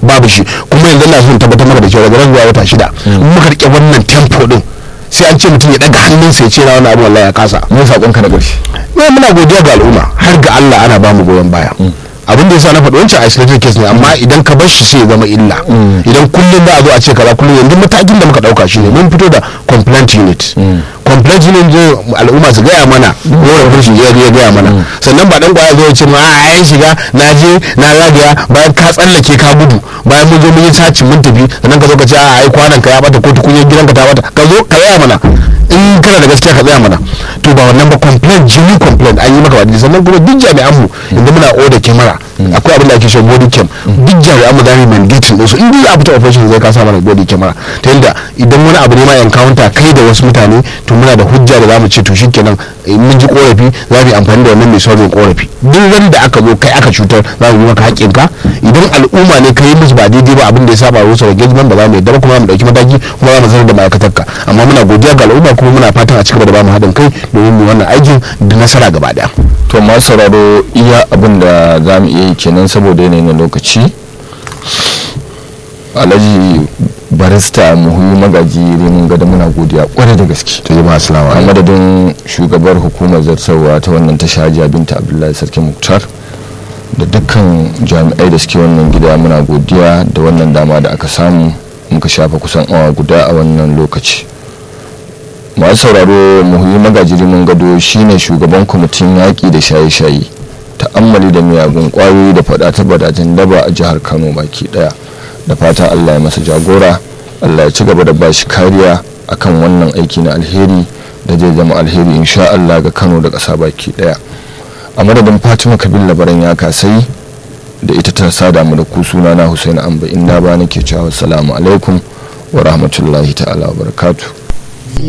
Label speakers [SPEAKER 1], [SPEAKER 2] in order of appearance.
[SPEAKER 1] babu shi kuma yanzu na son tabbatar maka da cewa daga nan zuwa wata shida in muka rike wannan tempo din sai an ce mutum ya daga hannunsa ya ce na wani abu wallahi ya kasa
[SPEAKER 2] me sakonka na ƙarshe
[SPEAKER 1] ne muna godiya ga al'umma har ga Allah ana ba mu goyon baya abin da yasa na faɗi wancan isolated case ne amma idan ka bar shi sai ya zama illa idan kullum za a zo a ce kaza kullum yanzu matakin da muka ɗauka shi ne mun fito da complaint unit complaint unit zai al'umma su gaya mana wani shi ya ya gaya mana sannan ba dan kwaya zo ya ce ma a yayin shiga na je na zagaya bayan ka tsallake ka gudu bayan mun zo mun yi saci mun tafi sannan ka zo ka ce a ai kwanan ka ya bata ko tukunyar gidanka ta bata ka zo ka gaya mana in kana da gaskiya ka tsaya mana to ba wannan ba complaint jini complaint an yi maka wadda sannan kuma duk jami'an mu inda muna oda kyamara akwai abin da ake shi body cam duk jami'an mu zamu mandating din su in za a fita operation zai ka sa mana body camera ta yadda idan wani abu ne ma encounter kai da wasu mutane to muna da hujja da zamu ce to shikenan in mun ji korafi za mu yi amfani da wannan mai saurin korafi duk ran da aka zo kai aka cutar za mu yi maka haƙƙinka idan al'umma ne kai musu ba daidai ba abin da ya saba rusa engagement ba za mu yadda ba kuma mu dauki mataki kuma za mu sanar da ma'aikatarka amma muna godiya ga al'umma kuma muna fatan a cigaba da ba mu haɗin kai domin mu wannan aikin da nasara gaba daya
[SPEAKER 2] to masu sauraro iya abin da za mu iya yi kenan saboda yanayin na lokaci alhaji barista muhimmi magaji renin gada muna godiya kwarai da gaske
[SPEAKER 1] to jama'a assalamu
[SPEAKER 2] a
[SPEAKER 1] alaikum
[SPEAKER 2] madadin shugabar hukumar zartarwa ta wannan tasha hajiya binta abdullahi sarki muktar da dukkan jami'ai da suke wannan gida muna godiya da wannan dama da aka samu muka shafa kusan awa guda a wannan lokaci masu sauraro muhimmi magajiri mun gado shine shugaban kwamitin yaƙi da shaye-shaye ta'ammali da miyagun ƙwayoyi da faɗa ta badajen daba a jihar kano baki ɗaya da fatan allah ya masa jagora allah ya ci gaba da bashi kariya akan wannan aiki na alheri da zai zama alheri insha allah ga kano da ƙasa baki ɗaya a madadin fatima kabil labaran ya kasai da ita ta sada mu da ku suna na husaini amba inna ba nake cewa salamu alaikum wa rahmatullahi ta'ala wa barakatuh